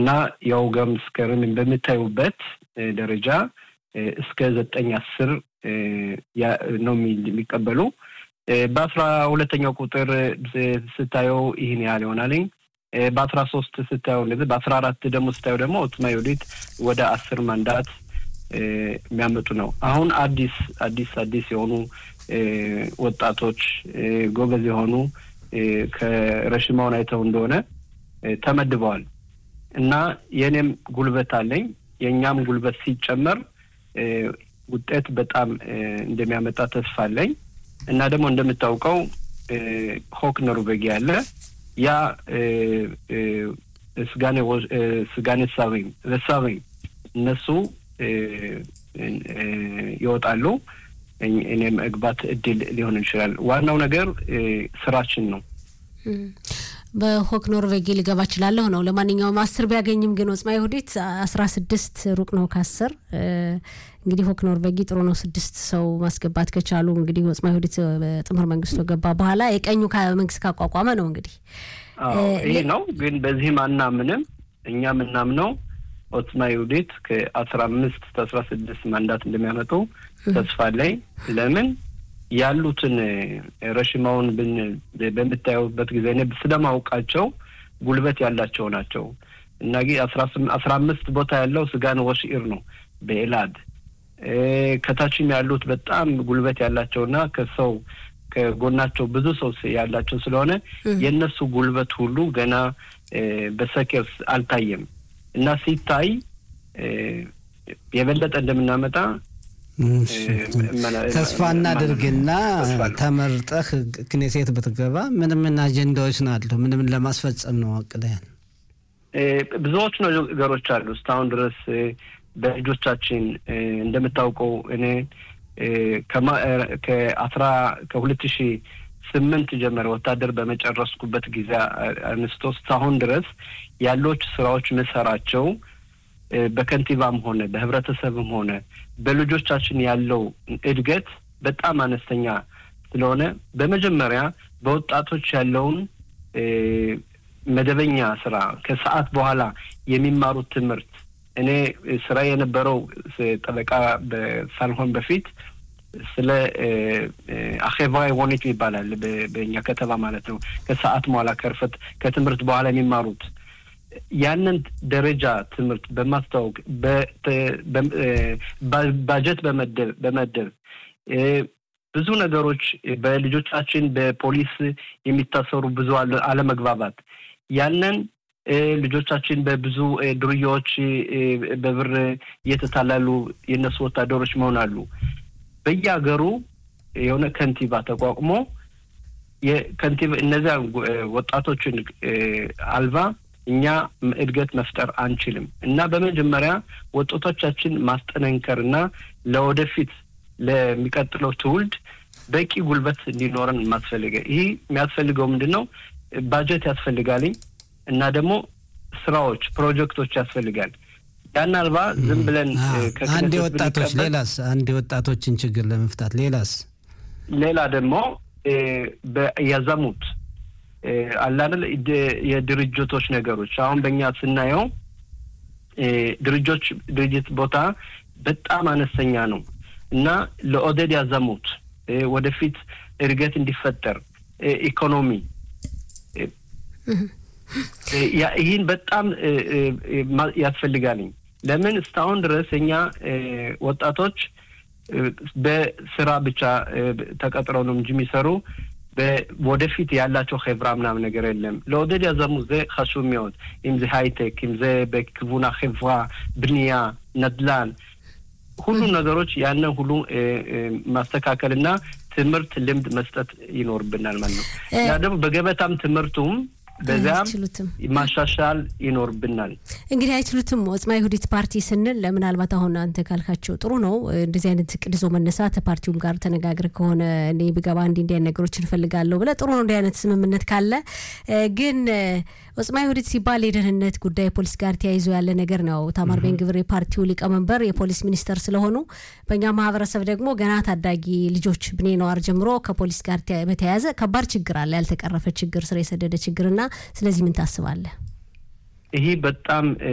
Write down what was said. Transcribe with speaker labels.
Speaker 1: እና ያው ገምስከርን በምታዩበት ደረጃ እስከ ዘጠኝ አስር ነው የሚቀበሉ። በአስራ ሁለተኛው ቁጥር ስታየው ይህን ያህል ይሆናልኝ። በአስራ ሶስት ስታየው እንደዚህ በአስራ አራት ደግሞ ስታየው ደግሞ ኦትማ ይሁዲት ወደ አስር ማንዳት የሚያመጡ ነው። አሁን አዲስ አዲስ አዲስ የሆኑ ወጣቶች ጎበዝ የሆኑ ከረሽማውን አይተው እንደሆነ ተመድበዋል እና የእኔም ጉልበት አለኝ የእኛም ጉልበት ሲጨመር ውጤት በጣም እንደሚያመጣ ተስፋ አለኝ እና ደግሞ እንደምታውቀው ሆክ ኖርቬጊ አለ ያ ስጋኔ ሳሪም ረሳሪም እነሱ ይወጣሉ። እኔ መግባት እድል ሊሆን ይችላል። ዋናው ነገር ስራችን ነው።
Speaker 2: በሆክ ኖርቬጊ ልገባ እችላለሁ ነው። ለማንኛውም አስር ቢያገኝም ግን ወጽማ ይሁዲት አስራ ስድስት ሩቅ ነው ከአስር እንግዲህ ሆክ ኖርቬጊ ጥሩ ነው። ስድስት ሰው ማስገባት ከቻሉ እንግዲህ ወጽማ ይሁዲት በጥምር መንግስቱ ገባ በኋላ የቀኙ መንግስት ካቋቋመ ነው እንግዲህ
Speaker 1: ይህ ነው። ግን በዚህም አናምንም። እኛ የምናምነው ኦትማ ይሁዲት ከአስራ አምስት ከአስራ ስድስት ማንዳት እንደሚያመጡ ተስፋ ላይ ለምን ያሉትን ረሽማውን በምታዩበት ጊዜ እኔ ስለማውቃቸው ጉልበት ያላቸው ናቸው እና አስራ አምስት ቦታ ያለው ስጋን ወሽኢር ነው በኤላድ ከታችም ያሉት በጣም ጉልበት ያላቸውና ከሰው ከጎናቸው ብዙ ሰው ያላቸው ስለሆነ የእነሱ ጉልበት ሁሉ ገና በሰኬር አልታየም እና ሲታይ የበለጠ እንደምናመጣ
Speaker 3: ተስፋ እናድርግና ተመርጠህ ክኔሴት ብትገባ ምን ምን አጀንዳዎች ናሉ? ምን ምን ለማስፈጸም ነው አቅደያን?
Speaker 1: ብዙዎች ነገሮች አሉ። እስካሁን ድረስ በልጆቻችን እንደምታውቀው እኔ ከአስራ ከሁለት ሺ ስምንት ጀመረ ወታደር በመጨረስኩበት ጊዜ አንስቶ እስካሁን ድረስ ያሎች ስራዎች መሰራቸው በከንቲባም ሆነ በህብረተሰብም ሆነ በልጆቻችን ያለው እድገት በጣም አነስተኛ ስለሆነ በመጀመሪያ በወጣቶች ያለውን መደበኛ ስራ ከሰዓት በኋላ የሚማሩት ትምህርት እኔ ስራ የነበረው ጠበቃ ሳልሆን በፊት ስለ አኼባ ወኔት ይባላል በእኛ ከተማ ማለት ነው። ከሰዓት በኋላ ከርፈት ከትምህርት በኋላ የሚማሩት ያንን ደረጃ ትምህርት በማስታወቅ ባጀት በመደብ በመደብ ብዙ ብዙ ነገሮች በልጆቻችን በፖሊስ የሚታሰሩ ብዙ አለመግባባት ያንን ልጆቻችን በብዙ ዱርያዎች በብር እየተታላሉ የእነሱ ወታደሮች መሆናሉ። በየሀገሩ የሆነ ከንቲባ ተቋቁሞ የከንቲባ እነዚያ ወጣቶችን አልባ እኛ እድገት መፍጠር አንችልም እና በመጀመሪያ ወጣቶቻችን ማስጠነንከር እና ለወደፊት ለሚቀጥለው ትውልድ በቂ ጉልበት እንዲኖረን ማስፈልገ ይህ የሚያስፈልገው ምንድን ነው? ባጀት ያስፈልጋልኝ እና ደግሞ ስራዎች፣ ፕሮጀክቶች ያስፈልጋል። ያን አልባ ዝም ብለን
Speaker 3: አንድ የወጣቶች ሌላስ አንድ የወጣቶችን ችግር ለመፍታት ሌላስ
Speaker 1: ሌላ ደግሞ ያዘሙት አላደል የድርጅቶች ነገሮች አሁን በእኛ ስናየው ድርጆች ድርጅት ቦታ በጣም አነስተኛ ነው እና ለኦደድ ያዘሙት ወደፊት እድገት እንዲፈጠር ኢኮኖሚ ይህን በጣም ያስፈልጋልኝ። ለምን እስካሁን ድረስ እኛ ወጣቶች በስራ ብቻ ተቀጥረው ነው እንጂ የሚሰሩ ወደፊት ያላቸው ኸብራ ምናምን ነገር የለም። ለወደድ ያዘሙ ዘ ኸሹም ሚሆን אם זה הייטק אם זה בכיוון החברה בנייה ነድላን ሁሉ ነገሮች ያንን ሁሉ ማስተካከልና ትምህርት ልምድ መስጠት ይኖርብናል ማለት ነው። ያ ደግሞ በገበታም ትምህርቱም በዚያም ማሻሻል ይኖርብናል።
Speaker 2: እንግዲህ አይችሉትም። ወጽማ ይሁዲት ፓርቲ ስንል ምናልባት አሁን አንተ ካልካቸው ጥሩ ነው። እንደዚህ አይነት እቅድ ይዞ መነሳት ፓርቲውም ጋር ተነጋግር ከሆነ እኔ ብገባ እንዲ እንዲ ነገሮች እንፈልጋለሁ ብለህ ጥሩ ነው። እንዲህ አይነት ስምምነት ካለ ግን ወጽማ ይሁዲት ሲባል የደህንነት ጉዳይ ፖሊስ ጋር ተያይዞ ያለ ነገር ነው። ታማር ቤን ግብር የፓርቲው ሊቀመንበር የፖሊስ ሚኒስተር ስለሆኑ በእኛ ማህበረሰብ ደግሞ ገና ታዳጊ ልጆች ብኔ ነዋር ጀምሮ ከፖሊስ ጋር በተያያዘ ከባድ ችግር አለ፣ ያልተቀረፈ ችግር፣ ስር የሰደደ ችግርና ስለዚህ ምን ታስባለህ?
Speaker 1: ይሄ በጣም